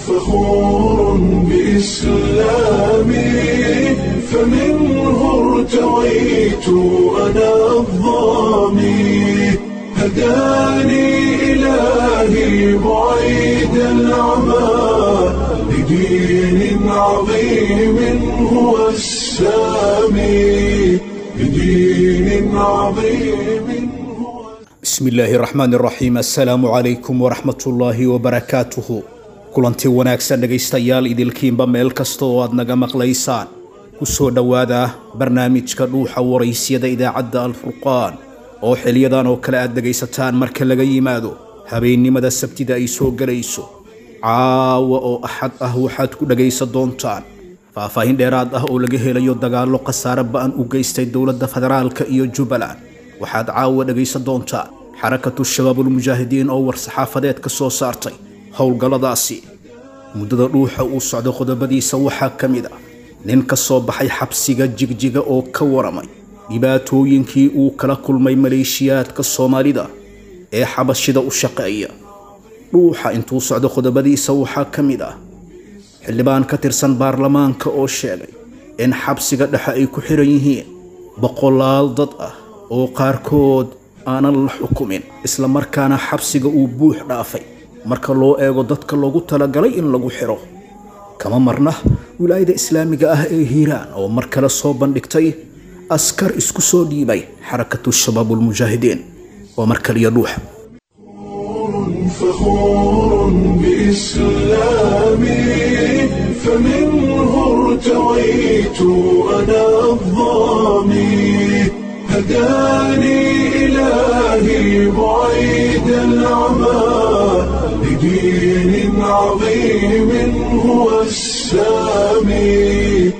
فخور بإسلامي فمنه ارتويت أنا الضامي هداني إلهي بعيد العمى لدين عظيم هو السامي لدين عظيم هو bismi illaahi raxmaan raxiim assalaamu calaykum waraxmatullaahi wabarakaatuhu kulanti wanaagsan dhegaystayaal idilkiinba meel kasta oo aad naga maqlaysaan ku soo dhowaada barnaamijka dhuuxa waraysyada idaacadda alfurqaan oo xiliyadan oo kale aad dhegaysataan marka laga yimaado habeennimada sabtida ay soo gelayso caawa oo axad ah waxaad ku dhegaysan doontaan faahfaahin dheeraad ah oo laga helayo dagaallo khasaare ba'an u geystay dowladda federaalka iyo jubbaland waxaad caawa dhegaysan doontaan xarakatu shabaabulmujaahidiin oo war-saxaafadeed ka soo saartay howlgalladaasi muddada dhuuxa uu socdo qodobadiisa waxaa ka mid ah nin ka soo baxay xabsiga jigjiga oo ka waramay dhibaatooyinkii uu kala kulmay maleeshiyaadka soomaalida ee xabashida u shaqeeya dhuuxa intuu socdo qodobadiisa waxaa ka mid ah xildhibaan ka tirsan baarlamaanka oo sheegay in xabsiga dhexe ay ku xiran yihiin boqolaal dad ah oo qaarkood aanan la xukumin isla markaana xabsiga uu buux dhaafay marka loo eego dadka loogu talagalay in lagu xiro kama marna wilaayada islaamiga ah ee hiiraan oo mar kale soo bandhigtay askar isku soo dhiibay xarakatu shabaabulmujaahidiin waa mar kaliya dhuuxa فخور بإسلامي فمنه ارتويت أنا الضامي هداني إلهي بعيد العمى لدين عظيم هو السامي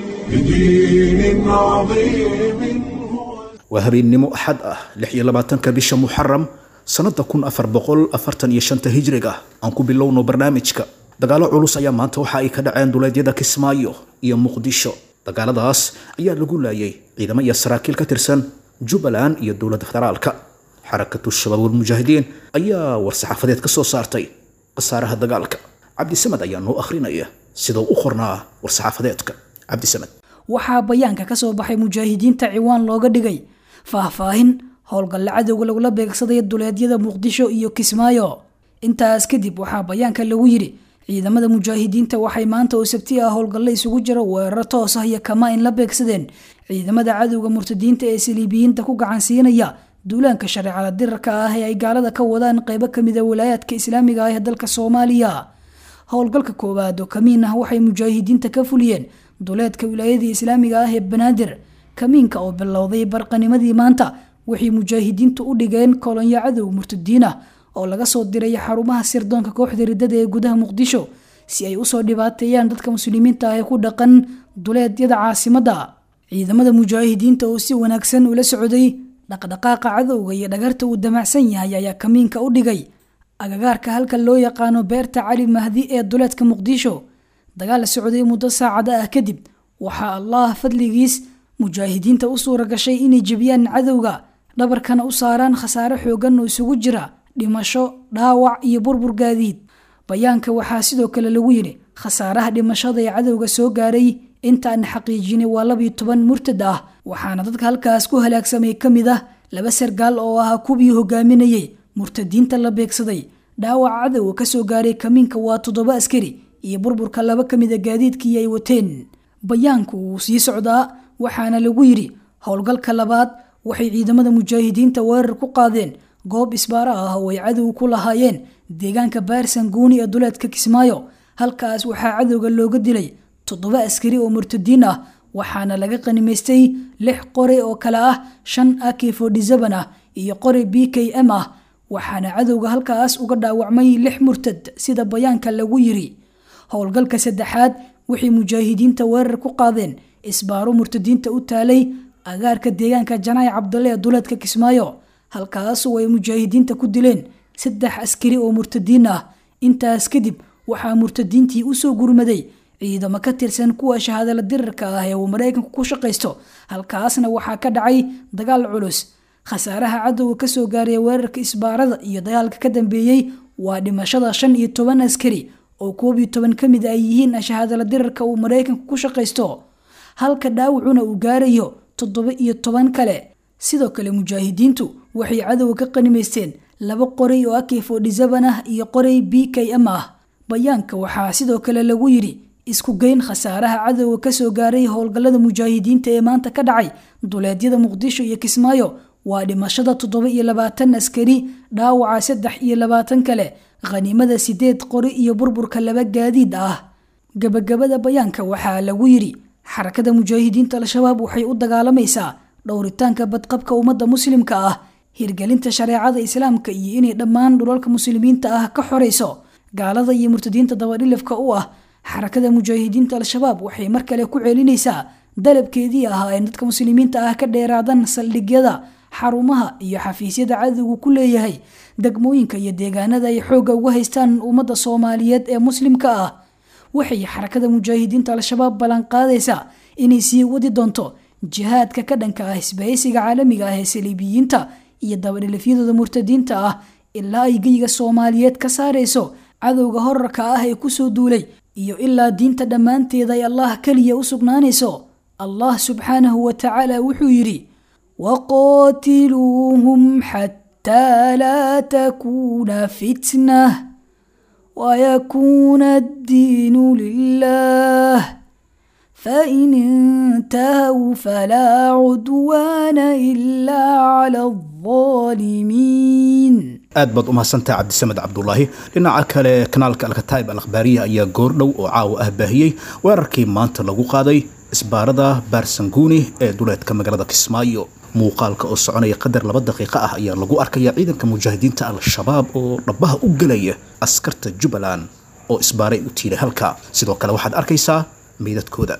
لدين عظيم هو waa habeennimo axad ah lix iyo labaatanka bisha muxaram sannada kun afar boqol afartan iyo shanta hijriga aan ku bilowno barnaamijka dagaallo culus ayaa maanta waxa ay ka dhaceen duleedyada kismaayo iyo muqdisho dagaaladaas ayaa lagu laayay ciidamo iyo saraakiil ka tirsan jubbaland iyo dowladda federaalka xarakatu shabaabulmujaahidiin ayaa war-saxaafadeed ka soo saartay khasaaraha dagaalka cabdisamed ayaa noo akhrinaya sidoo u qornaa war-saxaafadeedka cabdisamed waxaa bayaanka ka soo baxay mujaahidiinta ciwaan looga dhigay faahfaahin howlgalle cadowga lagula beegsaday duleedyada muqdisho iyo kismaayo intaas kadib waxaa bayaanka lagu yidhi ciidamada mujaahidiinta waxay maanta oo sabti ah howlgalle isugu jira weeraro toos ah iyo kama in la beegsadeen ciidamada cadowga murtadiinta ee saliibiyiinta ku gacansiinaya duulaanka shareecada dirarka ah ee ay gaalada ka wadaan qeybo kamida walaayaadka islaamiga ah ee dalka soomaaliya howlgalka koowaad oo kamiin ah waxay mujaahidiinta ka fuliyeen duleedka wilaayadii islaamiga ah ee banaadir kamiinka oo bilowday barqanimadii maanta waxay mujaahidiintu u dhigeen kolonyo cadow murtadiin ah oo laga soo diray xarumaha sirdoonka kooxda riddada ee gudaha muqdisho si ay usoo dhibaateeyaan dadka muslimiinta ah ee ku dhaqan duleedyada caasimadda ciidamada mujaahidiinta oo si wanaagsan ula socday dhaqdhaqaaqa cadowga iyo dhagarta uu damacsan yahay ayaa kamiinka u dhigay agagaarka halka loo yaqaano beerta cali mahdi ee duleedka muqdisho dagaal socday muddo saacada ah kadib waxaa allah fadligiis mujaahidiinta u suura gashay inay jebiyaan cadowga dhabarkana u saaraan khasaare xoogan oo isugu jira dhimasho dhaawac iyo burbur gaadiid bayaanka waxaa sidoo kale lagu yidhi khasaaraha dhimashada ee cadowga soo gaaray intaan xaqiijinay waa labiyo toban murtad ah waxaana dadka halkaas ku halaagsamay ka mid ah laba sargaal oo ahaa kuwii hogaaminayay murtadiinta la beegsaday dhaawaca cadowga kasoo gaaray kamiinka waa toddoba askari iyo burburka laba ka mida gaadiidkii ay wateen bayaanku wuu sii socdaa waxaana lagu yidhi howlgalka labaad waxay ciidamada mujaahidiinta weerar ku qaadeen goob isbaaro ah oo ay cadow ku lahaayeen deegaanka baarsan guuni ee duleedka kismaayo halkaas waxaa cadowga looga dilay toddoba askari oo murtadiin ah waxaana laga qanimaystay lix qori oo kale ah shan ak fodhisaban ah iyo qori b k m ah waxaana cadowga halkaas uga dhaawacmay lix murtad sida bayaanka lagu yiri howlgalka saddexaad waxay mujaahidiinta weerar ku qaadeen isbaaro murtadiinta u taalay agaarka deegaanka janaac cabdalle ee duleedka kismaayo halkaasoo ay mujaahidiinta ku dileen saddex askari oo murtadiin ah intaas kadib waxaa murtadiintii usoo gurmaday ciidamo ka tirsan kuwa shahaadala dirarka ah ee uu maraykanku ku shaqaysto halkaasna waxaa ka dhacay dagaal culus khasaaraha cadowga kasoo gaaray weerarka isbaarada iyo dagaalka ka dambeeyey waa dhimashada shan iyo toban askari oo koob iyo toban ka mid ay yihiin shahaadala dirarka uu maraykanku ku shaqaysto halka dhaawacuna uu gaarayo toddoba iyo toban kale sidoo kale mujaahidiintu waxay cadowga ka qanimaysteen laba qoray oo ak fodhisaban ah iyo qoray b k m ah bayaanka waxaa sidoo kale lagu yidhi isku geyn khasaaraha cadowga kasoo gaaray howlgallada mujaahidiinta ee maanta ka dhacay duleedyada muqdisho iyo kismaayo waa dhimashada toddoba iyo labaatan askari dhaawaca saddex iyo labaatan kale khaniimada sideed qori iyo burburka laba gaadiid ah gabagabada bayaanka waxaa lagu yidhi xarakada mujaahidiinta al-shabaab waxay u dagaalamaysaa dhowritaanka badqabka ummadda muslimka ah hirgelinta shareecada islaamka iyo inay dhammaan dhulalka muslimiinta ah ka xorayso gaalada iyo murtadiinta dabadhilifka u ah xarakada mujaahidiinta al-shabaab waxay mar kale ku celinaysaa dalabkeedii ahaa in dadka muslimiinta ah ka dheeraadaan saldhigyada xarumaha iyo xafiisyada cadowgu ku leeyahay degmooyinka iyo deegaanada ay xoogga uga haystaan ummadda soomaaliyeed ee muslimka ah waxay xarakada mujaahidiinta al-shabaab ballanqaadaysaa inay sii wadi doonto jihaadka ka dhanka ah isbahaysiga caalamiga ah ee saliibiyiinta iyo dabadhilifyadooda murtadiinta ah ilaa ay geyiga soomaaliyeed ka saarayso cadowga horarka ah ee kusoo duulay iyo ilaa diinta dhammaanteeda ay allah keliya u sugnaanayso allah subxaanahu wa tacaala wuxuu yidhi waqaatiluuhum xataa laa takuuna fitnah wayakuuna addiinu lilah fain intahuu falaa cudwaana ilaa cala alظaalimiin aad baad u mahadsantaha cabdisamed cabdulaahi dhinaca kale kanaalka alkataib al akhbaariya ayaa goordhow oo caawa ah baahiyey weerarkii maanta lagu qaaday isbaarada baarsanguuni ee duleedka magaalada kismaayo muuqaalka oo soconaya qadar laba daqiiqo ah ayaa lagu arkaya ciidanka mujaahidiinta al-shabaab oo dhabaha u gelaya askarta jubbaland oo isbaaray u tiiray halka sidoo kale waxaad arkaysaa meydadkooda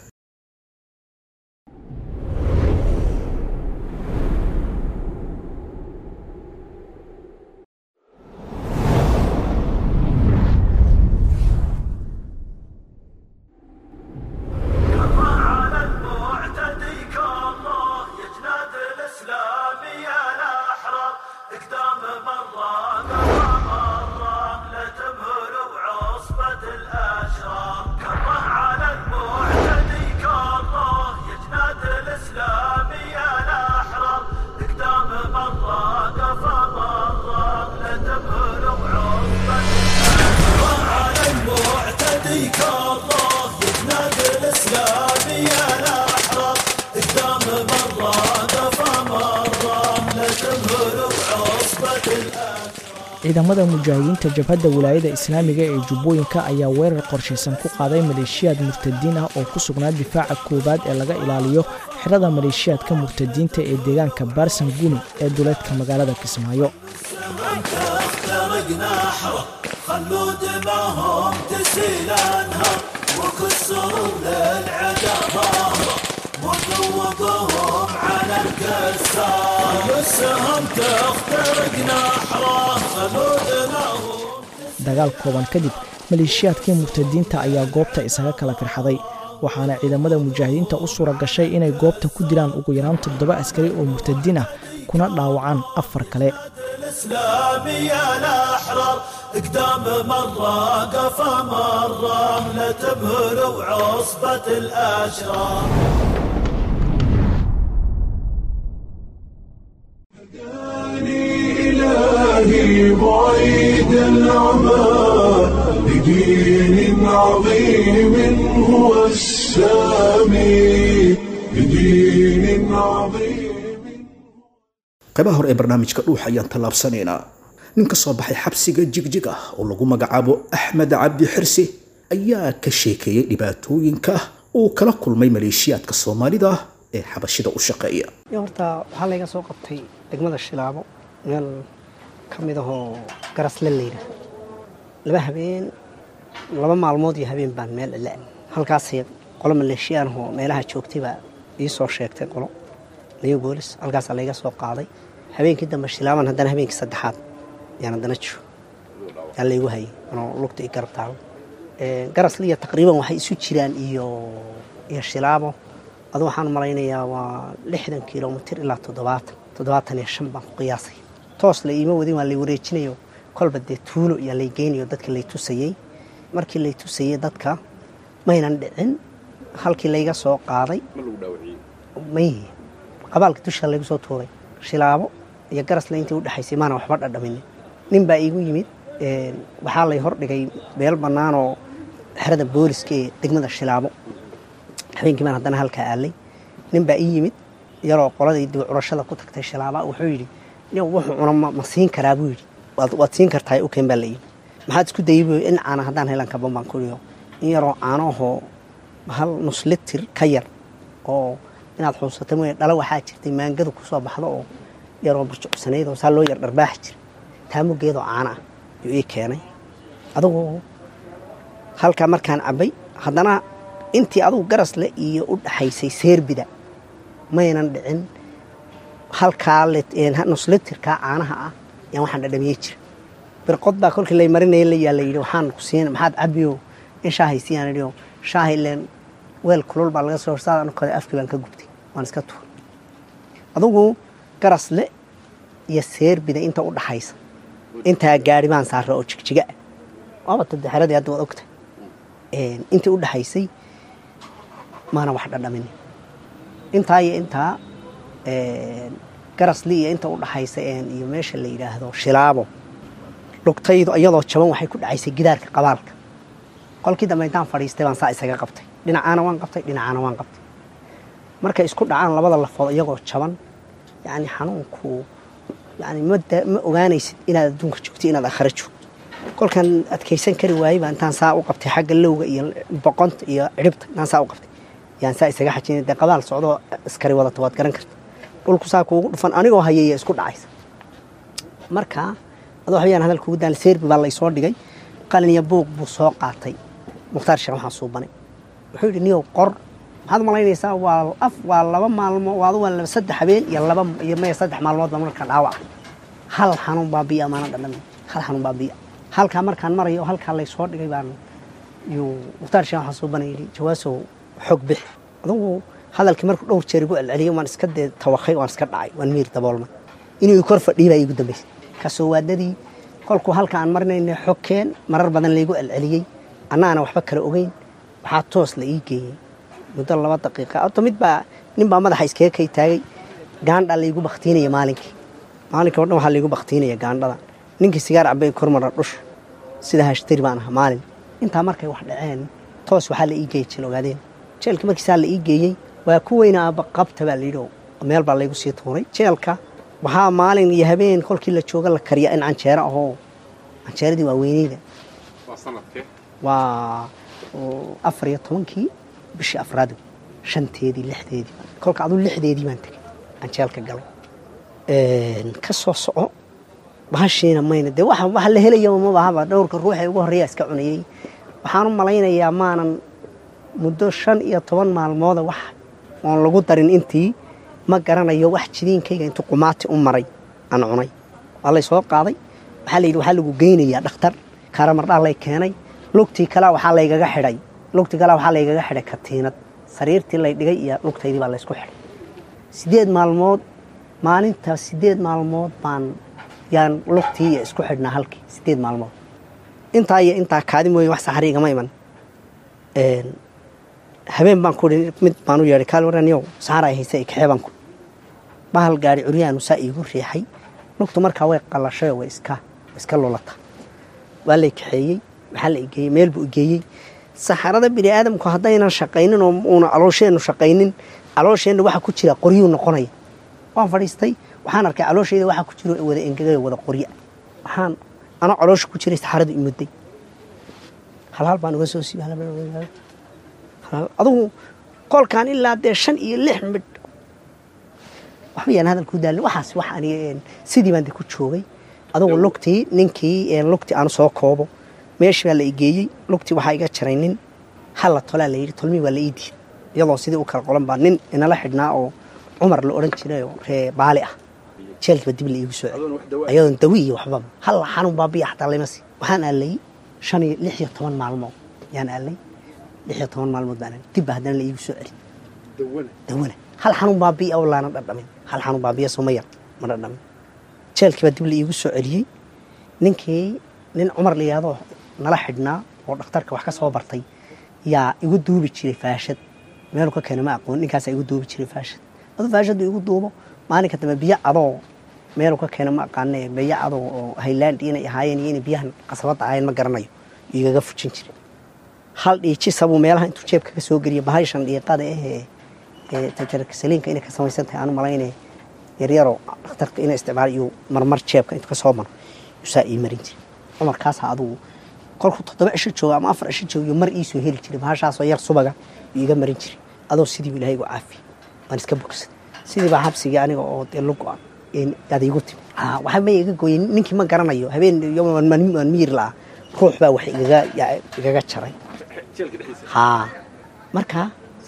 على المعتدي كالله يجناد الاسلامي الاحرار اقدام مره قضى مره لا تمهل وعصبه الاشرار كره على المعتدي كالله يجناد الاسلامي الاحرار اقدام مره قضى مره لا تمهل وعصبه كره على المعتدي كالله يجناد الاسلامي الاحرار قدام مره قفا مره لا تمهل بعصبه الاشرار ciidamada mujaahidiinta jabhadda wilaayada islaamiga ee jubbooyinka ayaa weerar qorshaysan ku qaaday maleeshiyaad murtadiin ah oo ku sugnaa difaaca koowaad ee laga ilaaliyo xirada maleeshiyaadka murtadiinta ee deegaanka baarsan guni ee duleedka magaalada kismaayo تخترق نحره خلوا دماهم تسيل انهار وكسروا للعدا ظهره وذوقوهم على الكسار السهم تخترق نحره خلوا دماهم dagaal kooban kadib maleeshiyaadkii murtadiinta ayaa goobta isaga kala firxaday waxaana ciidamada mujaahidiinta u suura gashay inay goobta ku dilaan ugu yaraan toddoba askari oo murtadiin ah kuna dhaawacaan afar kale الاسلامي الاحرار قدام مره قفا مره لا تمهل وعصبه الاشرار هداني إلهي بعيد العمى لدين عظيم هو السامي لدين عظيم qaybaha hore ee barnaamijka dhuuxa ayaan tallaabsanaynaa nin ka soo baxay xabsiga jigjig ah oo lagu magacaabo axmed cabdi xirsi ayaa ka sheekeeyey dhibaatooyinka uu kala kulmay maleeshiyaadka soomaalida ee xabashida u shaqeeya iyo horta waxaa layga soo qabtay degmada shilaabo meel ka mid ahoo garasle layidha laba habeen laba maalmood iyo habeen baan meel la halkaasay qolo maleeshiyaan ahoo meelaha joogtay baa ii soo sheegtay qolo niyo boolis halkaasaa layga soo qaaday habeenkii dambe shilaaban haddana habeenkii saddexaad yaan haddana jiro yaa laygu hayay anoo lugta i garab taalo garasliya taqriiban waxay isu jiraan iyo iyo shilaabo adu waxaan malaynayaa waa lixdan kilomitir ilaa toddobaatan toddobaatan iyo shan baan ku qiyaasay toos la iima wadin waa lay wareejinayo kolba dee tuulo yaa lay geynayo dadka lay tusayey markii lay tusayey dadka maynan dhicin halkii layga soo qaaday may qabaalka dusha laygu soo tuuray shilaabo iyo garasle intii udhexaysay maana waxba dhadhaminin nin baa iigu yimid waxaa lay hordhigay beel bannaanoo xerada booliska ee degmada shilaabo habeenkii baan haddana halkaa aalay nin baa ii yimid yaroo qoladii dib curashada ku tagtay shilaaba wuxuu yidhi nin wuxuu cuna ma siin karaa buu yidhi waad siin kartaa u keen baa la yidhi maxaad isku dayay buu in caana haddaan helan kaban baan kuriyo in yaroo caanahoo hal nus litir ka yar oo inaad xuusata mooye dhalo waxaa jirtay maangadu ku soo baxdo oo yaroo burjucsanayd oo saa loo yar dharbaaxi jira taamugeedoo caana ah yuu ii keenay adugu halkaa markaan cabbay haddana intii adugu garasle iyo u dhaxaysay seerbida maynan dhicin halkaa nuslitirkaa caanaha ah yaan waxaan dhadhamiyey jira birqod baa kolkii lay marinaya la yaa la yidhi waxaan ku siin maxaad cabbiyo in shaahaysiiyaan idhiyo shaahay leen weel kulul baa laga soo horsaada anukada afkii baan ka gubtay waan iska tuuray adugu garasle iyo seerbida inta u dhaxaysa intaa gaari baan saara oo jigjiga ah waaba tadexeradii hadda waad ogtay intii u dhaxaysay maana wax dhadhamin intaa iyo intaa garasli iyo inta u dhaxaysa iyo meesha la yidhaahdo shilaabo dhugtaydu iyadoo jaban waxay ku dhacaysay gidaarka qabaalka qolkii dambe intaan fadhiistay baan saa isaga qabtay dhinacaana waan qabtay dhinacaana waan qabtay markay isku dhacaan labada lafood iyagoo jaban yani xanuunku yani ma ogaanaysid inaad adduunka joogto inaad akhara joogto kolkaan adkaysan kari waayey baa intaan saa u qabtay xagga lowga iyo boqonta iyo cidhibta intaan saa u qabtay yaan saa isaga xajinay dee qabaal socdoo askari wadata waad garan karta dhulku saa kuugu dhufan anigoo hayaya isku dhacaysa marka adoo waxbayaan hadal kugu daal seerbi baa laysoo dhigay qalin iyo buuq buu soo qaatay mukhtaar sheekh waxaan suubanay wuxuu yidhi niyow qor maxaad malaynaysaa waa af waa laba maalmo waadu waa laba saddex habeen iyo laba iyo maya saddex maalmood baa marka dhaawac hal xanuun baa biya maana dhadhami hal xanuun baa biya halkaa markaan marayo oo halkaa laysoo dhigay baan yuu mukhtaar sheekh waxaan suubanay yidhi jawaasow xog bix adugu hadalkii markuu dhowr jeer igu celceliyey waan iska dee tawakay waan iska dhacay waan miir daboolmay inuu kor fadhiyay baa iigu dambaysay kasoo waadadii kolkuu halka aan marinayna xogkeen marar badan laygu celceliyey annaana waxba kala ogeyn waxaa toos la ii geeyey muddo laba daqiiqa horta mid baa nin baa madaxa iskaga kay taagay gaandhaa laygu baktiinaya maalinkii maalinkii o dhan waxaa laygu baktiinaya gaandhada ninkii sigaar cabay kormara dhush sida hashtari baan ahaa maalin intaa markay wax dhaceen toos waxaa la ii geeyey jeel ogaadeen jeelka markiisaa la ii geeyey waa ku weyna aaba qabta baa layidhi oo meel baa laygu sii tuuray jeelka waxaa maalin iyo habeen kolkii la jooga la kariya in canjeero ahoo canjeeradii waa weyneyda waa afar iyo tobankii bishii afraad shanteedii lixdeedii kolka aduu lixdeedii baan tegay canjeelka galay ka soo soco bahashiina mayna dee waxa waxa la helayaba ma bahaba dhowrka ruuxee ugu horreeya iska cunayey waxaan u malaynayaa maanan muddo shan iyo toban maalmooda wax oon lagu darin intii ma garanayo wax jidiinkayga intuu qumaati u maray aan cunay waa lay soo qaaday waxaa la yidhi waxaa lagu geynayaa dhakhtar karamardhaa lay keenay lugtii kalea waxaa laygaga xidhay lugtii kalea waxaa laygaga xidhay katiinad sariirtii lay dhigay iyo lugtaydii baa laysku xidhay siddeed maalmood maalinta siddeed maalmood baan yaan lugtii iyo isku xidhnaa halkii siddeed maalmood intaa iyo intaa kaadi mooye wax saxari igama iman habeen baan ku ihi mid baan u yeedhay kaal waraniyow saxar ay haysa kaxee baan ku bahal gaari curyaanu saa iigu riixay lugtu markaa way qalashayoo way iska way iska lulata waa lay kaxeeyey waxaa la igeeyey meel buu igeeyey saxarada bini aadamku haddaynan shaqaynin oo uuna caloosheennu shaqaynin caloosheenna waxa ku jira qoryuu noqonaya waan fadhiistay waxaan arkay calooshayda waxa ku jiro wada engegay wada qorya waxaan anoo caloosha ku jiray saxaradu imudday halhal baan uga soo siibay adugu kolkaan ilaa dee shan iyo lix midh waxba yaan hadal ku daalin waxaas wax aniga sidii baan de ku joogay adugu lugtii ninkii lugtii aan soo koobo meeshii baa la igeeyey lugtii waxaa iga jaray nin halla tolaa la yidhi tolmii waa la ii diiday iyadoo sidii u kala qolan baa nin inala xidhnaa oo cumar la odhan jiray oo ree baali ah jeelkiiba dib la iigu soo celi ayadoon dawi iyo waxbaba halla xanuun baa biya xataa layma sii waxaan aalay shan iyo lix iyo toban maalmood yaan aalay lix iyo toban maalmood baan dib baa haddana la iigu soo celi dawana hal xanuun baa biya oo laana dhadhamin hal xanuun baa biya soo ma yar ma dhadhamin jeelkii baa dib la iigu soo celiyey ninkii nin cumar la yidhahdoo nala xidhnaa oo dhakhtarka wax ka soo bartay yaa igu duubi jiray faashad meelu ka keena ma aqoon ninkaasaa igu duubi jiray faashad aduu faashadu igu duubo maalinka dambe biyo cadoo meelu ka keena ma aqaane biyo cadoo oo haylaandi inay ahaayeen iyo inay biyahan qasabadda ahaayeen ma garanayo igaga fujin jiray hal dhiijisabuu meelaha intuu jeebka ka soo geliya bahashan dhiiqada ahee ee tajarka saliinka inay ka samaysan tahay aanu malayne yaryaroo dhakhtarka inay isticmaal iyo marmar jeebka intuu ka soo maro yuusaa ii marin jiray cumarkaasaa adugu kolkuu toddoba cisho jooga ama afar cisho joogiyo mar iisoo heli jiray bahashaasoo yar subaga yuu iga marin jiray adoo sidiibu ilahay igu caafiye waan iska bogsaday sidii baa xabsigii aniga oo dee lu go-an aad igu timi waxa ma iga gooyey ninkii ma garanayo habeen waan miyir la'aa ruux baa wax igaga igaga jaray haa marka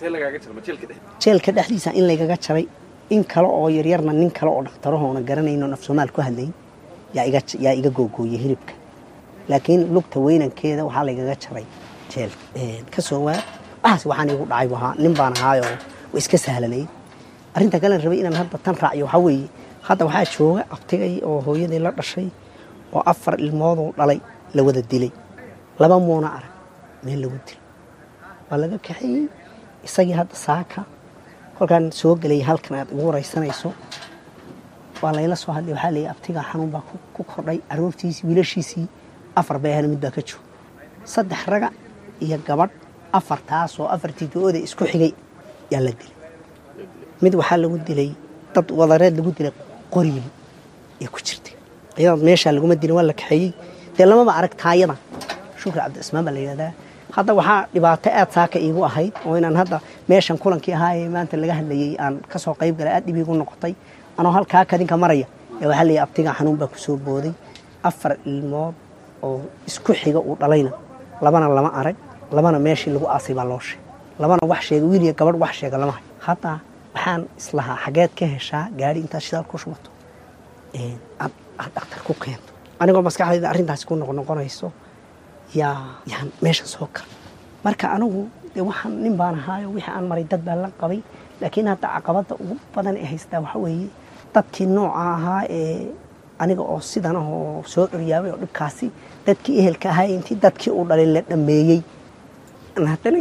jeelka dhexdiisa in laygaga jaray in kale oo yaryarna nin kale oo dhakhtarahoona garanayno af soomaal ku hadlayn yaa iga googooyey hilibka laakiin lugta weynankeeda waxaa laygaga jaray jeel kasoo waa waxaas waxaan igu dhacay ahaa nin baan ahaayoo wa iska sahlanay arrinta kalen rabay inaan hadda tan raaciyo waxaa weeye hadda waxaa jooga abtigay oo hooyadii la dhashay oo afar ilmooduu dhalay la wada dilay laba muuna arag meel lagu dilay waa laga kaxeeyey isagii hadda saaka kolkaan soo gelay halkan aad igu waraysanayso waa layla soo hadlay waxaa leeyahy abtigaa xanuun baa ku kordhay caruurtiisii wiilashiisii afar bay ahana mid baa ka jooga saddex raga iyo gabadh afartaasoo afartii do-oda isku xigay yaa la dilay mid waxaa lagu dilay dad wadareed lagu dilay qoriil ee ku jirtay iyadoo meeshaa laguma dilin waa la kaxeeyey dee lamaba arag taayada shukri cabdicismaan baa la yidhahdaa hadda waxaa dhibaato aad saaka iigu ahayd oo inaan hadda meeshan kulankii ahaayee maanta laga hadlayey aan ka soo qayb galay aad dhib iigu noqotay anoo halkaa kadinka maraya ee waxaa leeyahy abtigaa xanuun baa ku soo booday afar ilmood oo isku xiga uu dhalayna labana lama arag labana meeshii lagu aasay baa loo sheegay labana wax sheega wiil iyo gabadh wax sheega lama hayo hadda waxaan islahaa xageed ka heshaa gaari intaad shidaal ku shubato aad dhakhtar ku keento anigoo maskaxdayda arrintaasi ku noqnoqonayso yaa yaan meeshan soo kala marka anigu dee waxaan nin baan ahaayo wixii aan maray dad baan la qabay laakiin hadda caqabadda ugu badan ee haystaa waxaa weeye dadkii nooca ahaa ee aniga oo sidan ah oo soo curyaabay oo dhibkaasi dadkii ehelka ahaa intii dadkii uu dhalay la dhammeeyey haddana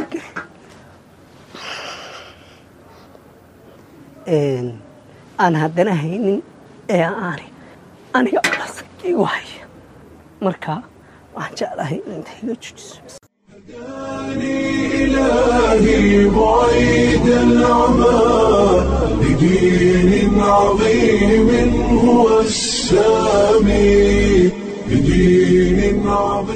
aan haddana haynin ee aani aniga alasag igu haya marka waxaan jeclahay inta iga jujiso إلهي بعيد العمى بدين عظيم هو السامي بدين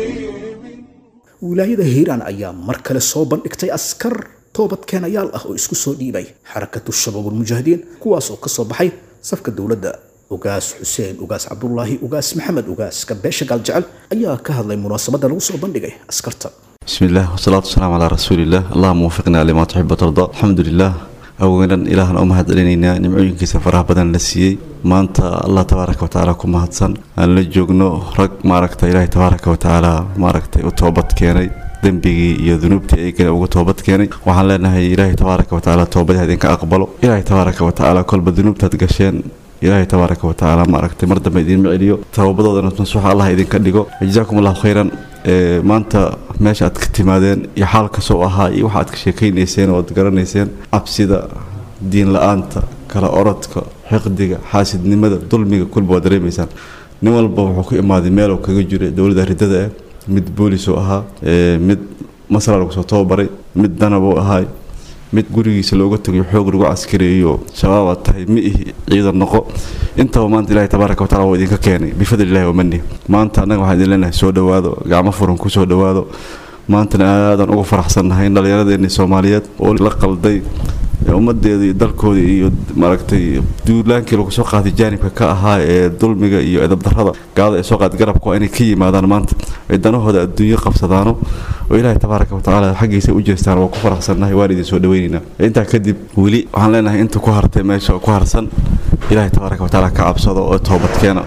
عظيم wilaayada hiiraan ayaa mar kale soo bandhigtay askar toobadkeenayaal ah oo isku soo dhiibay xarakatu shabaabulmujaahidiin kuwaas oo ka soo baxay safka dowladda ugaas xuseen ugaas cabdulaahi ugaas maxamed ugaas kabeesha gaaljecel ayaa ka hadlay munaasabadda lagu soo bandhigay askarta بسم الله والصلاة والسلام على رسول الله اللهم وفقنا لما تحب وترضى الحمد لله أولا إلهنا أمهد علينا نمعين كيس فرح بدن لسيي ما أنت الله تبارك وتعالى كما هدسن أن لجوغنو رق ما ركت إلهي تبارك وتعالى ما ركت وتوبت كيني dembigii iyo dunuubtii ay kale uga toobad keenay waxaan leenahay ilaahay tabaaraka wa tacaala toobadii idinka aqbalo ilaahay tabaaraka wa tacaala kolba dunuubtaad gasheen ilaahay tabaaraka wa tacaala maaragtay mar dambe idiinma celiyo toobadoodana masuuxa allah idinka dhigo jazaakum allahu khayran maanta meesha aad ka timaadeen iyo xaal kasoo ahaa iyo waxa aad ka sheekaynayseen oo aad garanayseen cabsida diin la-aanta kala orodka xiqdiga xaasidnimada dulmiga kulba waa dareemaysaan nin walba wuxuu ku imaaday meel uu kaga jiro dowladda ridada ah mid boolis oo ahaa mid masra lagu soo tababaray mid danabuu ahaay mid gurigiisa looga tagayo xoog lagu caskareeyo shabaabaad tahay mi ihi ciidan noqo intaba maanta ilahi tabaaraka watacala waa idinka keenay bifadli illahi wamani maanta annaga waxaan idin leenahay soo dhowaado gacmo furan ku soo dhowaado maantana aadaan uga faraxsannahay in dhallinyaradeenii soomaaliyeed oo la qalday ummadeeda iyo dalkooda iyo maaragtay duulaankii lagu soo qaaday jaanibka ka ahaa ee dulmiga iyo edabdarrada gaalada ay soo qaad garabka waa inay ka yimaadaan maanta ay danahooda adduunyo qabsadaano oo ilaahay tabaaraka watacaala xaggiisa u jeestaan waa ku faraxsannahay waan idin soo dhaweynaynaa intaa kadib weli waxaan leenahay inta ku hartay meesha oo ku harsan ilaahay tabaaraka watacaala ka cabsado oo toobadkeena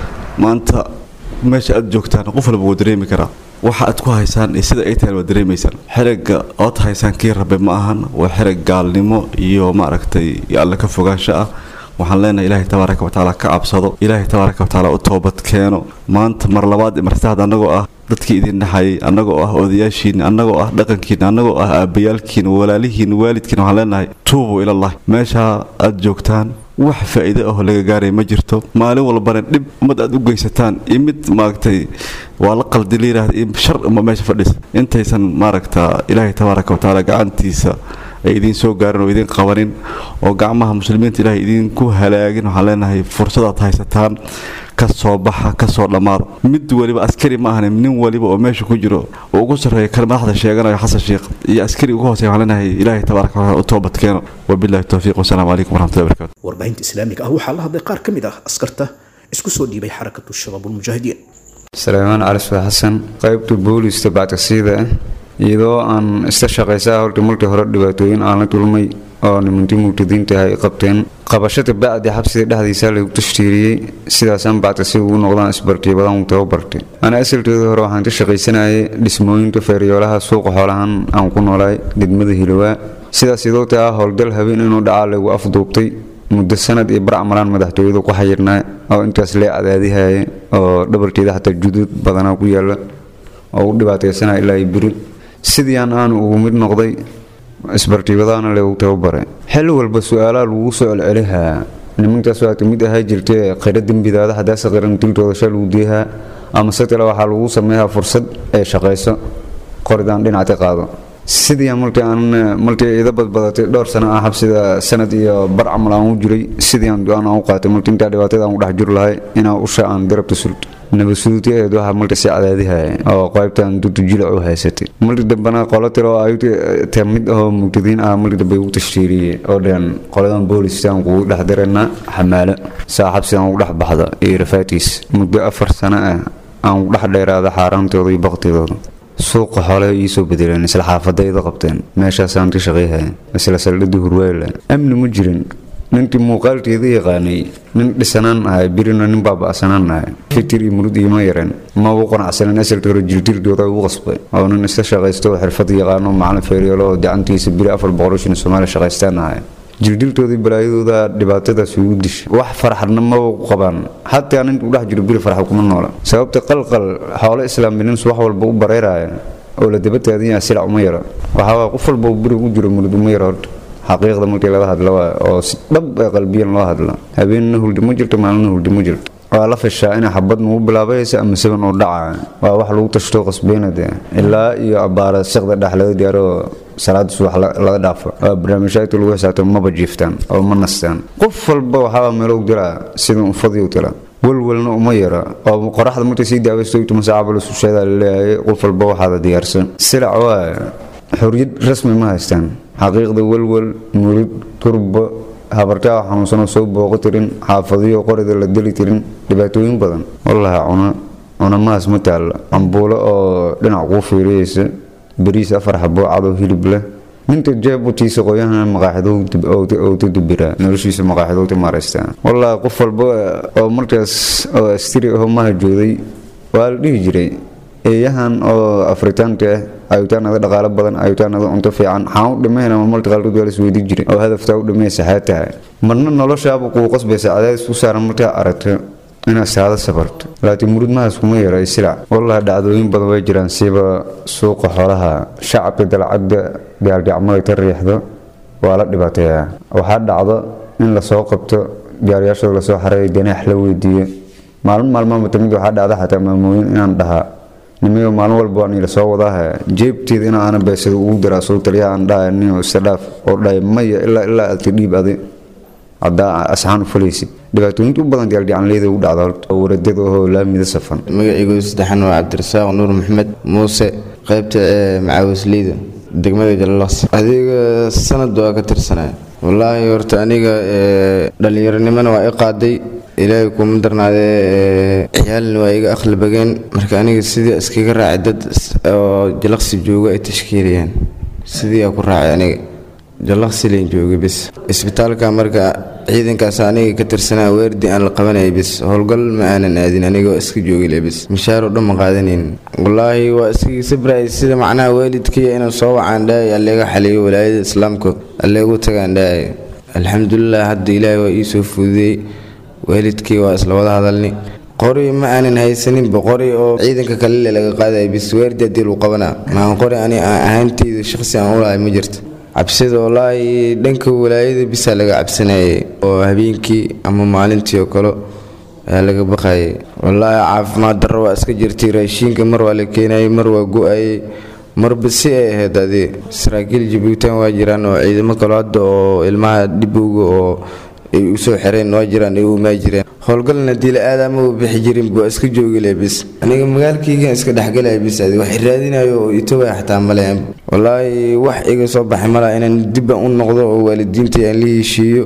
maanta meesha aad joogtaan qof walba wuu dareemi karaa waxa aad ku haysaan iyo sida ay tahay waa dareemaysaan xerigga ood haysaan kii rabe ma ahan waa xerig gaalnimo iyo maaragtay alle ka fogaansho ah waxaan leenahay ilaahay tabaaraka watacaala ka cabsado ilaahay tabaaraka watacaala u toobad keeno maanta mar labaad iyo mar saddexaad annagoo ah dadkii idin dhexayay annagoo ah odayaashiina annagoo ah dhaqankiina annagoo ah aabbayaalkiina walaalihiina waalidkiina waxaan leenahay tuubuu ilallahi meeshaa aad joogtaan wax faa'iido ah oo laga gaaray ma jirto maalin walbana dhib ummad aad u geysataan iyo mid maaragtay waa la qaldi la yidhaahda iyo shar uma meesha fadhisa intaysan maaragta ilaahay tabaaraka wa tacaala gacantiisa ay idiin soo gaarin oo idiin qabanin oo gacmaha muslimiinta ilaahay idinku halaagin waxaan leenahay fursadaad haysataan ka soo baxa ka soo dhammaada mid waliba askari ma ahani nin waliba oo meesha ku jiro oo ugu sarreeya kan madaxda sheeganayo xasan sheekh iyo askari ugu hooseya waxaan leenahay ilaahay tabaaraka wa tacaala u toobad keeno wabillahi towfiiq wasalaamu calaykum waraxmatullahi barakatu warbaahinta islaamiga ah waxaa la hadlay qaar ka mid ah askarta isku soo dhiibay xarakatu shabaabulmujaahidiin saleymaan cali suwe xasan qaybta booliista bactasiida ah iyadoo aan ista shaqaysaa horta markii hore dhibaatooyin aan la dulmay oo nimantii mugtadiinta ay qabteen qabashada bacdi xabsiga dhexdiisa lagu tashtiiriyey sidaasaan bactasi ugu noqdaan isbartiy badan uu tababartay ana asalkeeda hore waxaan ka shaqaysanayay dhismooyinka feeryoolaha suuqa xoolahan aan ku noolaay degmada hilowaa sidaas iyadoo taa howlgal habeen inuu dhacaa lagu afduubtay muddo sanad iyo baracmalaan madaxtooyadu ku xayirnaa oo intaas lee cadaadihaya oo dhabarkeeda xataa juduud badanaa ku yaala oo u dhibaataysanaya ilaa iyo beri sidiiaan aanu ugu mid noqday isbartiibadaana lagu tababaray xilli walba su-aalaha lagu soo celcelihaa nimankaas waata mid ahaa jirta qira dembidaada hadaase qiran diltooda sha lagu deehaa ama se kale waxaa lagu sameeyaa fursad ay shaqayso qoridaan dhinacta qaado sidii markii aan markii ida badbadatay dhowr sano ah xabsida sanad iyo bar camal aan u jiray sidii aan go-aan aan u qaatay markii intaa dhibaatada aan u dhex jiri lahay inaa usha aan garabta sulto nabadsuuti ahayd waxaa marka si cadaadihaya oo qaybtan dudu jilac u haysatay markii dambena qolo tiro ayuta ta mid ahoo mugtadiin ah markii dambe ugu tashtiiriyey oo dhan qoladan boolistaan kugu dhex dareena xamaalo saa xabsidan ugu dhex baxda iyo rafaatiis muddo afar sano ah aan ugu dhex dheeraada xaaraantooda iyo baktigooda suuqa xoolaha iisoo bedeleen isla xaafadayda qabteen meeshaasaan ka shaqayhaya isla saldhadii hurweyla amni ma jirin ninkii muuqaalkeeda yaqaanay nin dhisanaan ahay birina nin baaba'sanaan ahay fitir iyo murud iima yareen ma u qanacsanen asalka hore jirdildooda ugu qasbay oo nin iska shaqaysto oo xirfad yaqaano macalin feeryeelo oo gacantiisa biri afar boqol shan soomaaliya shaqaystaan ahay jirdiltoodii balaayadooda dhibaatadaas ugu dishay wax farxadna maba ku qabaan xataa ninka u dhex jiro biri farxa kuma noola sababta qalqal xoolo islaamilins wax walba u bareeraya oo la daba taadanya silac uma yara waxaa qof walba biri ugu jiro murud uma yara horta xaqiiqda markii laga hadla waa oo si dhab ee qalbiyan loo hadla habeenna huldi ma jirto maalina huldi ma jirto waa la fishaa inay xabad nugu bilaabaysa ama saban oo dhaca waa wax lagu tashto qasbeyna dee ilaa iyo abbaara siqda dhex laga diyaaro salaada subax laga dhaafo waa barnaamijyaadka lagu xisaabtamo maba jiiftaan oo ma nastaan qof walba waxaa meelo dilaa sida unfadiyu tila walwalna uma yara oo qoraxda markay sii daawaysto tuma saacaba la susheedaa laleeyahay qof walba waxaada diyaarsan silac waa xorriyad rasmi ma haystaan xaqiiqda walwal murid turba habartaa xanuunsanoo soo booqo tirin xaafadiyo qorida la deli tirin dhibaatooyin badan wallahi cuna cunamahaas ma taalla cambuulo oo dhinac kuu fiiriyeysa bariis afar xaboo cadow hilib leh ninta jeebutiisa qoyahana maqaaxidowta dubiraa noloshiisa maqaaxidowta maaraystaa wallahi qof walba oo markaas oo astiri aho maha jooday waa la dhihi jiray eeyahan oo afritaanka ah ayutaanada dhaqaalo badan ayutaanada cunto fiican xaan u dhimayna marmarka qaarkood waa lasweydi jiray oo hadaftaa u dhimaysa xaa tahay marna noloshaaba kugu qasbaysa cadaadis u saaran markaa aragto inaad saado safarto laakiin murud mahaas kuma yara silac wallahi dhacdooyin badan way jiraan siiba suuqa xoolaha shacabka dalcadda gaalgacmada ka riixdo waa la dhibaateeyaa waxaa dhacdo in lasoo qabto gaariyaashooda lasoo xareeyo ganaax la weydiiyo maalmo maalmaanba tamid waxaa dhacda xataa maamooyin inaan dhahaa nimiyo maalin walba waan ila soo wadaaha jeebteeda in aana beesada ugu daraa soo taliya aan dhaha niyo istadhaaf oo dhahay maya ilaa ilaa aad ka dhiib adi haddaa asxaan u falaysid dhibaatooyinta u badan gaalgacanleyda ugu dhacda horta oo waradada ahoo laamida safan magacaygu saddexan waa cabdirasaaq nuur maxamed muuse qaybta ee macaawisleyda degmada jalalas adiga sanad waa ka tirsanaya wallaahi horta aniga dhallinyaronimona waa i qaaday ilaahay kuma darnaadee ciyaalna waa iga aqli bageen marka aniga sidii iskaga raacay dad oo jalaqsi jooga ay tashkiilayaan sidii aa ku raacay aniga jalaqsi leen joogay bis isbitaalka marka ciidankaas aniga ka tirsanaa weerdi aan la qabanayay bis howlgal ma aanan aadin aniga waa iska joogile bis mishaaroo dhan ma qaadanayn wallaahi waa iskaga sabrayay sida macnaha waalidkaiyo inaan soo wacaan dhahay alleega xaliyo walaayada islaamka alleegu tagaan dhahay alxamdulilah hadda ilaahay waa ii soo fududeeyey waalidkii waa isla wada hadalni qori ma aanan haysaninba qori oo ciidanka kalele laga qaadaya bis weerdi haddii lagu qabanaa maan qori ani aan ahaanteyda shaqsi aan u lahay ma jirto cabsida wallaahi dhanka walaayada bisaa laga cabsanayay oo habeenkii ama maalintii oo kale ayaa laga baqayay wallaahi caafimaad darro waa iska jirtay raashiinka mar waa la keenayay mar waa go-ayay marba si ay ahayd adii saraakiil jabuutan waa jiraan oo ciidamo kale hadda oo ilmaha dhibowga oo ay u soo xireen waa jiraan ay u imaa jireen howlgalna diila aadama u bixi jirin waa iska joogilay bis aniga magaalkaygan iska dhexgalaya bis adi wax raadinayo oo itobaya xataa malehan wallaahi wax iga soo baxay malaa inaan dibban u noqdo oo waalidiinta aan la heshiiyo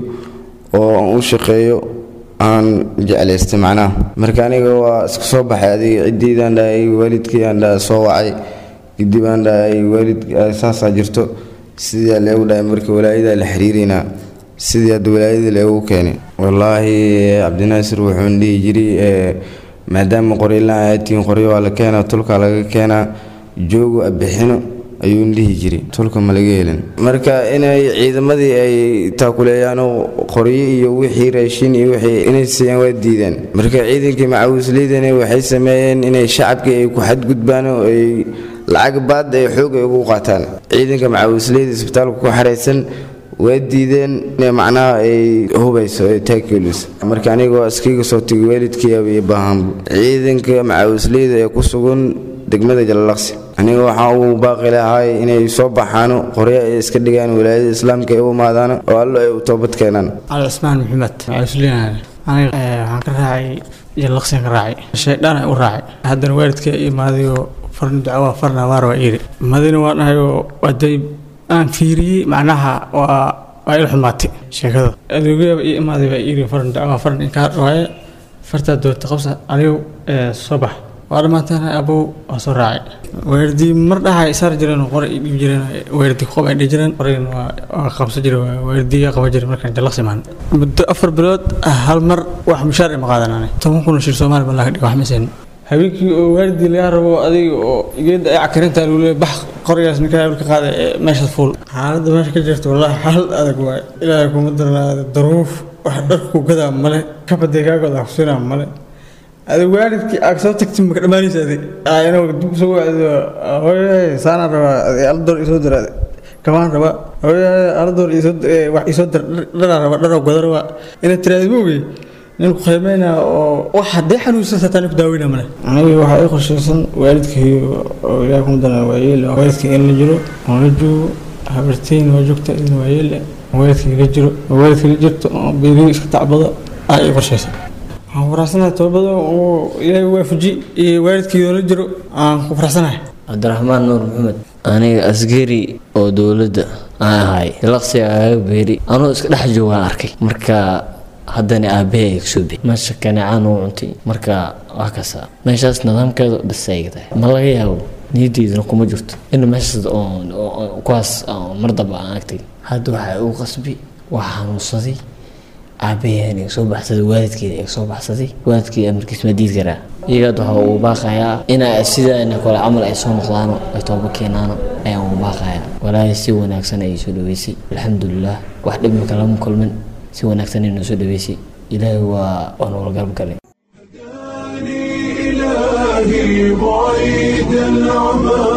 oo aan u shaqeeyo aan jeclaystay macnaha marka aniga waa iska soo baxay adiga ciddiidaan dhahay waalidkii aan dhaha soo wacay kadib aan dhahay waalid saasaa jirto sidaa leegu dhahay marka walaayadaa la xiriirinaa sidii hadda walaayada leegu keenay wallaahi cabdinaasir wuxuun dhihi jiray maadaama qoryolaan aatihiin qoryo waa la keenaa tulkaa laga keenaa joogo abixino ayuun dhihi jiray tulka ma laga helin marka inay ciidamadii ay taakuleeyaan qoryo iyo wixii raashin iyo wixii inay siiyaan waa diideen marka ciidankii macawisleydana waxay sameeyeen inay shacabkii ay ku xadgudbaan oo ay lacag baad ay xoog ay ugu qaataan ciidanka macawisleyda isbitaalka ku xaraysan waa diideen inay macnaha ay hubayso ay taakeelis marka anigoo iskiga soo tegay waalidkii iyo baahanbu ciidanka macawisleyda ee ku sugan degmada jalalaqsi aniga waxaa uu baaqi lahay inay soo baxaano qoryo ay iska dhigaan walaayada islaamka ay u imaadaan oo allo ay u toobad keenaan cali cismaan maxamed macawisleyna aniga waxaan ka raacay jalalaqsian ka raacay shaydhaan u raacay haddana waalidka imaadayoo farna dacwaa farna waar waa iiri madina waa dhahayoo waday aan fiiriyey macnaha waa waa il xumaatay sheekada adeegyaba ii imaaday baa iri faran dacwaa faran inkaa waaye fartaa doonta qabsa anigu soo bax waa dhammaantaan abow waa soo raacay weerdii mar dhaha saar jireen qor ay dhiib jireen weerdi qob ay dhihi jireen qorin waa qabsan jire weerdiga qaban jire markaan jalaqsi maan muddo afar bilood hal mar wax mushaar ima qaadanaan toban kun oo shir soomaali baa laga dhiga wax ma seen habeenkii oo waalidii laga rabo adiga oo geeda ay cakarintaa lagu leeyahay bax qorigaas ninkaa ka qaada ee meeshaas fuul xaaladda meesha ka jirta wallaahi xaalad adag waaye ilaahay kuma darnaada daruuf wax dharku gadaa male kabadee kaagooda kusinaa male adig waalidkii aad soo tagtay maka dhammaanaysa adig inuu dib soo wacdo hooyahay saanaan rabaa aldoor isoo dira kabaan rabaa hooyahay aldoor wax isoo dir dharaa rabaa dharoo goda rabaa inaad tiraahdo moogey nin ku qiimeynaa oo wax haddee xanuunsan sataan ku daaweyna male aniga waxaa ii qorshaysan waalidkii oo ilaahay kuma daran waayeel waalidkii in la jiro oo la joogo habarteyn waa joogta idin waayeel waalidkii la jiro oo waalidkii la jirto oo beerihi iska tacbado aa ii qorshaysan waxaan ku faraxsanahay toobada oo ilaahay waafaji iyo waalidkii la jiro aan ku faraxsanahay cabdiraxmaan nuur maxamed aniga asgari oo dowladda aan ahay laqsiga agaga beeri anuu iska dhex joogaan arkay marka haddana aabbahe ay kusoo bixi meesha kaneecaan uu cuntay marka waa kasa meeshaas nidaamkeeda dhisayga tahay ma laga yaabo niyaddeydana kuma jirto in meeshaas kuwaas mardaba aan agtay hadda waxaa ugu qasbi waa xanuunsaday aabbaheena iga soo baxsaday waalidkeeda iga soo baxsaday waalidkeeda amarkiis ma diid karaa iyagaad waxaa uu baaqayaa ina sidaana kale camal ay soo noqdaano ay tooba keenaano ayaan uu baaqayaa walaahi si wanaagsan ayay soo dhaweysay alxamdulilah wax dhibmaka lama kulmin si wanaagsan ay noo soo dhaweysay ilaahay waa waa noola garab galay إلهي بعيد العمى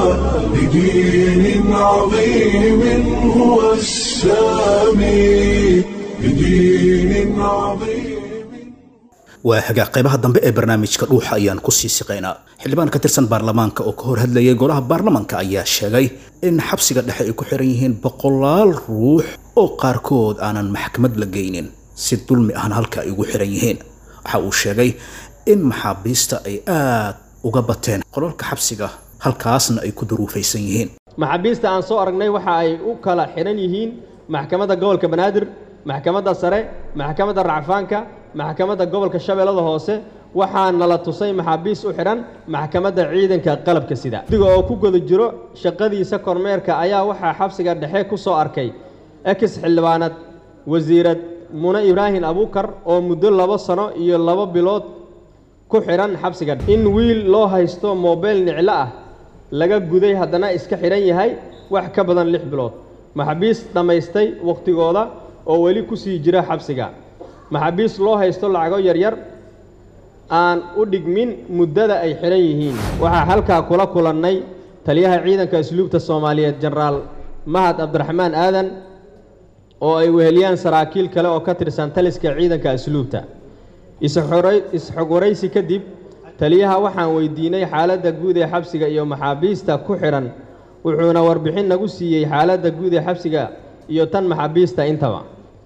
بدين عظيم هو السامي بدين عظيم waa hagaag qaybaha dambe ee barnaamijka dhuuxa ayaan ku sii siqaynaa xildhibaan ka tirsan baarlamaanka oo ka hor hadlayay golaha baarlamaanka ayaa sheegay in xabsiga dhexe ay ku xiran yihiin boqolaal ruux oo qaarkood aanan maxkamad la geynin si dulmi ahna halka ay ugu xiran yihiin waxa uu sheegay in maxaabiista ay aad uga bateen qolalka xabsiga halkaasna ay ku duruufaysan yihiin maxaabiista aan soo aragnay waxa ay u kala xihan yihiin maxkamadda gobolka banaadir maxkamadda sare maxkamadda racfaanka maxkamadda gobolka shabeellada hoose waxaa nala tusay maxaabiis u xidhan maxkamadda ciidanka qalabka sida diga oo ku guda jiro shaqadiisa kormeerka ayaa waxaa xabsiga dhexe ku soo arkay ex xildhibaanad wasiirad mune ibraahim abuukar oo muddo labo sano iyo labo bilood ku xidhan xabsiga in wiil loo haysto moobeyl niclo ah laga guday haddana iska xidhan yahay wax ka badan lix bilood maxaabiis dhammaystay wakhtigooda oo weli ku sii jira xabsiga maxaabiis loo haysto lacago yaryar aan u dhigmin muddada ay xidhan yihiin waxaa halkaa kula kulannay taliyaha ciidanka asluubta soomaaliyeed jenaraal mahad cabdiraxmaan aadan oo ay weheliyaan saraakiil kale oo ka tirsan taliska ciidanka asluubta is-xog waraysi kadib taliyaha waxaan weydiinay xaaladda guud ee xabsiga iyo maxaabiista ku xidhan wuxuuna warbixin nagu siiyey xaaladda guud ee xabsiga iyo tan maxaabiista intaba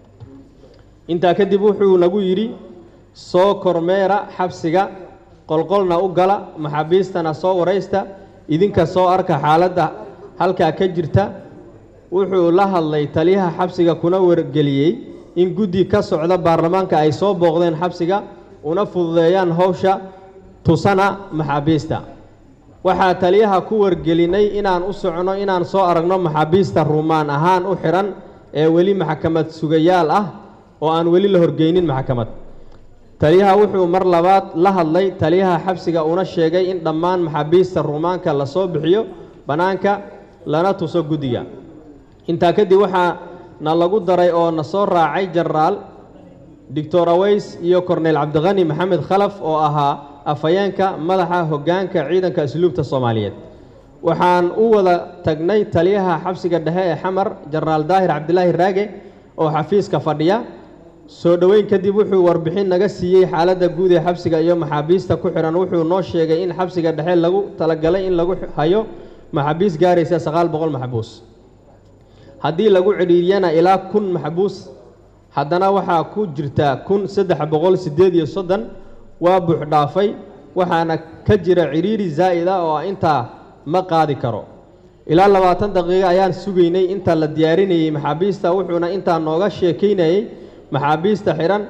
intaa kadib wuxuu nagu yidhi soo kormeera xabsiga qolqolna u gala maxaabiistana soo waraysta idinka soo arka xaaladda halkaa ka jirta wuxuu la hadlay taliyaha xabsiga kuna wargeliyey in guddi ka socda baarlamaanka ay soo booqdeen xabsiga una fududeeyaan howsha tusana maxaabiista waxaa taliyaha ku wargelinay inaan u socno inaan soo aragno maxaabiista ruumaan ahaan u xidhan ee weli maxkamad sugayaal ah oo aan weli la horgeynin maxkamad taliyaha wuxuu mar labaad la hadlay taliyaha xabsiga una sheegay in dhammaan maxaabiista ruumaanka lasoo bixiyo bannaanka lana tuso guddiga intaa kadib waxaa na lagu daray oo na soo raacay jenaraal doctor aweys iyo korneyl cabdiqani maxamed khalaf oo ahaa afhayeenka madaxa hoggaanka ciidanka asluubta soomaaliyeed waxaan u wada tagnay taliyaha xabsiga dhexe ee xamar jenaraal daahir cabdilaahi raage oo xafiiska fadhiya soo dhoweyn kadib wuxuu warbixin naga siiyey xaaladda guud ee xabsiga iyo maxaabiista ku xidhan wuxuu noo sheegay in xabsiga dhexe lagu talagalay in lagu hayo maxaabiis gaaraysa sagaal boqol maxbuus haddii lagu cidhiiriyana ilaa kun maxbuus haddana waxaa ku jirta kun saddex boqol siddeed iyo soddon waa buux dhaafay waxaana ka jira cidhiiri zaa'id ah oo intaa ma qaadi karo ilaa labaatan daqiiqo ayaan sugaynay inta la diyaarinayey maxaabiista wuxuuna intaa nooga sheekaynayey maxaabiista xidhan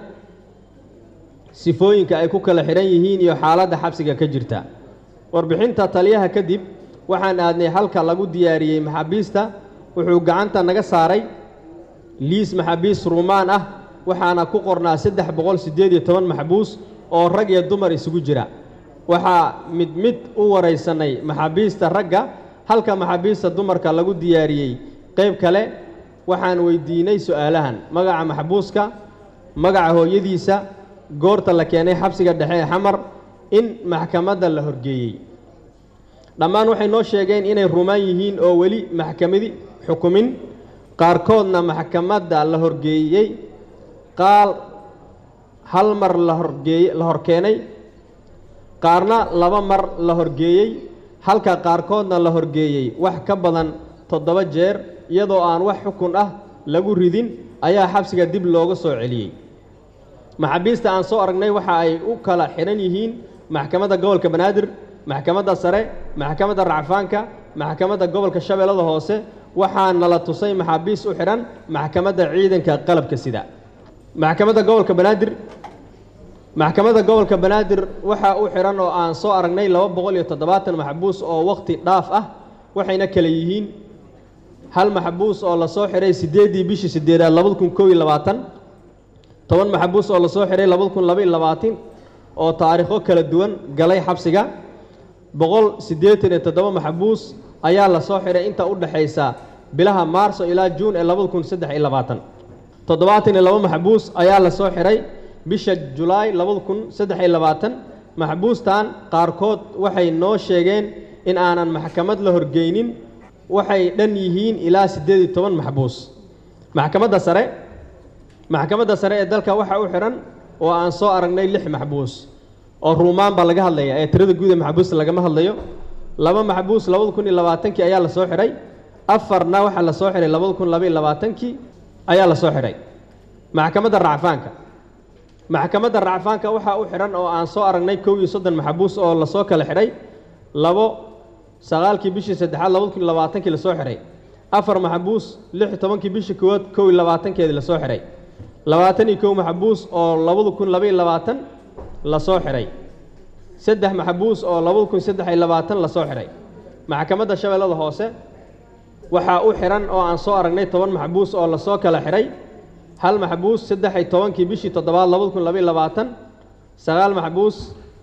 sifooyinka ay ku kala xidhan yihiin iyo xaaladda xabsiga ka jirta warbixinta taliyaha kadib waxaan aadnay halka lagu diyaariyey maxaabiista wuxuu gacanta naga saaray liis maxaabiis ruumaan ah waxaana ku qornaa saddex boqol siddeed iyo toban maxbuus oo rag iyo dumar isugu jira waxaa mid mid u waraysanay maxaabiista ragga halka maxaabiista dumarka lagu diyaariyey qayb kale waxaan weydiinay su'aalahan magaca maxbuuska magaca hooyadiisa goorta la keenay xabsiga dhexe ee xamar in maxkamadda la horgeeyey dhammaan waxay noo sheegeen inay rumaan yihiin oo weli maxkamadi xukumin qaarkoodna maxkamadda la horgeeyey qaal hal mar la horgeey la horkeenay qaarna laba mar la horgeeyey halka qaarkoodna la horgeeyey wax ka badan toddoba jeer iyadoo aan wax xukun ah lagu ridin ayaa xabsiga dib looga soo celiyey maxaabiista aan soo aragnay waxa ay u kala xidhan yihiin maxkamadda gobolka banaadir maxkamadda sare maxkamadda racfaanka maxkamadda gobolka shabeellada hoose waxaa nala tusay maxaabiis u xidhan maxkamadda ciidanka qalabka sida maxkamadda gobolka banaadir maxkamadda gobolka banaadir waxaa u xidhan oo aan soo aragnay laba boqol iyo toddobaatan maxbuus oo wakhti dhaaf ah waxayna kala yihiin hal maxbuus oo lasoo xidhay siddeeddii bishii siddeedaad labada kun kow iyo labaatan toban maxbuus oo lasoo xidhay labada kun laba iyo labaatan oo taariikho kala duwan galay xabsiga boqol siddeetan iyo toddoba maxbuus ayaa lasoo xidhay inta u dhexaysa bilaha maarso ilaa juun ee labada kun saddex iyo labaatan toddobaatan iyo laba maxbuus ayaa lasoo xidhay bisha julaay labada kun saddex iyo labaatan maxbuustan qaarkood waxay noo sheegeen in aanan maxkamad la horgeynin waxay dhan yihiin ilaa siddeed iyo toban maxbuus maxkamadda sare maxkamadda sare ee dalka waxaa u xidhan oo aan soo aragnay lix maxbuus oo ruumaan baa laga hadlaya ee tirada guud ee maxbuusta lagama hadlayo laba maxbuus labada kun iyo labaatankii ayaa lasoo xidhay afarna waxaa lasoo xidhay labada kun laba iyo labaatankii ayaa lasoo xidhay maxkamadda racfaanka maxkamadda racfaanka waxaa u xidhan oo aan soo aragnay kow iyo soddon maxbuus oo lasoo kala xidhay labo sagaalkii bishii saddexaad labada kun iyo labaatankii lasoo xidhay afar maxbuus lix iyo tobankii bishii koowaad kow iyo labaatankeedii lasoo xidhay labaatan iyo kow maxbuus oo labada kun laba iyo labaatan lasoo xidhay saddex maxbuus oo labada kun saddex iyo labaatan lasoo xidhay maxkamadda shabeellada hoose waxaa u xidhan oo aan soo aragnay toban maxbuus oo lasoo kala xidhay hal maxbuus saddex iyo tobankii bishii toddobaad labada kun laba iyo labaatan sagaal maxbuus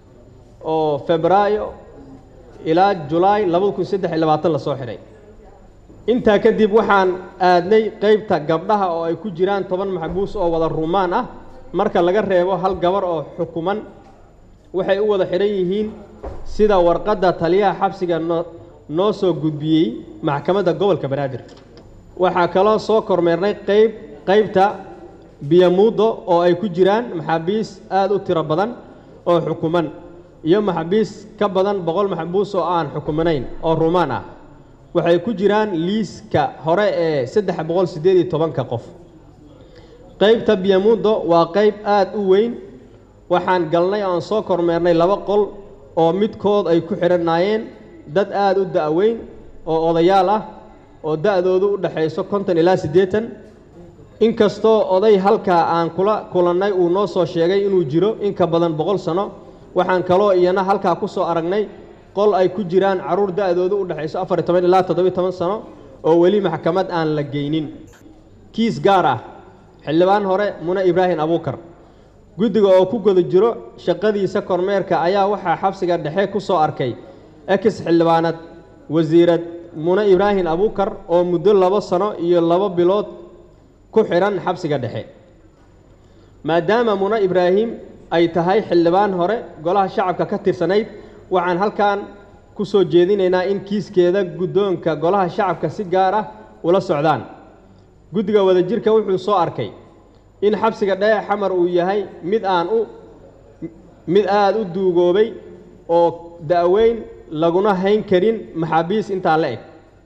oo febraayo ilaa julaay labada kun saddex iyo labaatan lasoo xidhay intaa kadib waxaan aadnay qeybta gabdhaha oo ay ku jiraan toban maxbuus oo wada rumaan ah marka laga reebo hal gabar oo xukuman waxay u wada xidhan yihiin sida warqadda taliyaha xabsiga noo noo soo gudbiyey maxkamadda gobolka banaadir waxaa kaloo soo kormeernay qayb qaybta biyamuuddo oo ay ku jiraan maxaabiis aada u tiro badan oo xukuman iyo maxaabiis ka badan boqol maxbuus oo aan xukumanayn oo rumaan ah waxay ku jiraan liiska hore ee saddex boqol siddeed iyo tobanka qof qaybta biyamuuddo waa qayb aada u weyn waxaan galnay oan soo kormeernay laba qol oo midkood ay ku xidhanaayeen dad aada u da-weyn oo odayaal ah oo da-doodu u dhexayso konton ilaa siddeetan inkastoo oday halkaa aan kula kulannay uu noo soo sheegay inuu jiro in ka badan boqol sano waxaan kaloo iyana halkaa ku soo aragnay qol ay ku jiraan carruur da-doodu u dhexayso afar iyo toban ilaa toddobiyo toban sano oo weli maxkamad aan la geynin kiis gaar ah xildhibaan hore mune ibraahim abuukar guddiga oo ku guda jiro shaqadiisa kormeerka ayaa waxaa xabsiga dhexe ku soo arkay ex xildhibaanad wasiirad mune ibraahim abuukar oo muddo labo sano iyo labo bilood ku xidhan xabsiga dhexe maadaama mune ibraahim ay tahay xildhibaan hore golaha shacabka ka tirsanayd waxaan halkan ku soo jeedinaynaa in kiiskeeda guddoonka golaha shacabka si gaar ah ula socdaan guddiga wadajirka wuxuu soo arkay in xabsiga dhexe xamar uu yahay mid aan u mid aada u duugoobay oo da-weyn laguna hayn karin maxaabiis intaa la eg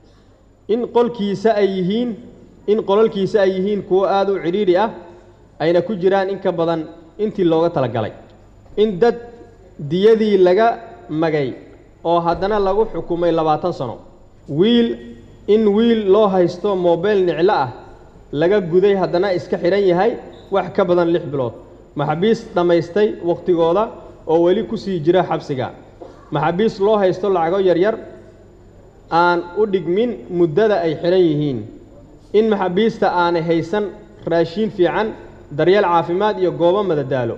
in qolkiisa ay yihiin in qololkiisa ay yihiin kuwo aada u cidhiidhi ah ayna ku jiraan in ka badan intii looga talagalay in dad diyadii laga magay oo haddana lagu xukumay labaatan sano wiil in wiil loo haysto moobeyl niclo ah laga guday haddana iska xidhan yahay wax ka badan lix bilood maxaabiis dhammaystay wakhtigooda oo weli ku sii jira xabsiga maxaabiis loo haysto lacago yaryar aan u dhigmin muddada ay xidhan yihiin in maxaabiista aanay haysan raashiin fiican daryeel caafimaad iyo goobo madadaalo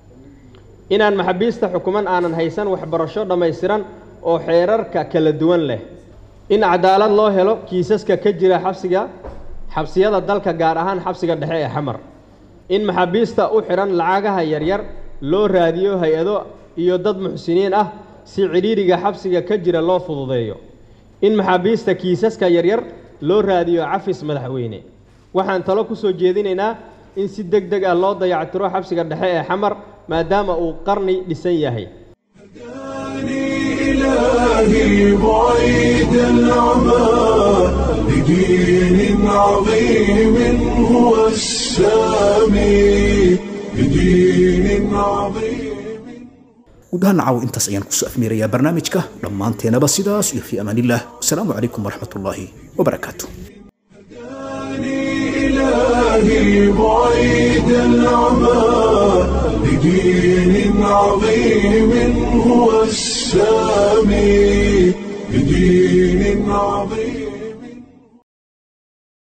inaan maxaabiista xukuman aanan haysan waxbarasho dhammaystiran oo xeerarka kala duwan leh in cadaalad loo helo kiisaska ka jira xabsiga xabsiyada dalka gaar ahaan xabsiga dhexe ee xamar in maxaabiista u xidhan lacagaha yaryar loo raadiyo hay-ado iyo dad muxsiniin ah si cidhiidhiga xabsiga ka jira loo fududeeyo in maxaabiista kiisaska yaryar loo raadiyo cafis madaxweyne waxaan talo ku soo jeedinaynaa in si deg deg ah loo dayactiro xabsiga dhexe ee xamar maadaama uu qarni dhisan yahay إلهي بعيد العمى بدين عظيم هو السامي بدين عظيم guud ahaan nacaw intaas ayaan kusoo afmeerayaa barnaamijka dhammaanteenaba sidaas iyo fii amaanillaah wasalaamu calaykum waraxmatullaahi wabarakaatu إلهي بعيد العمى بدين عظيم هو السامي بدين عظيم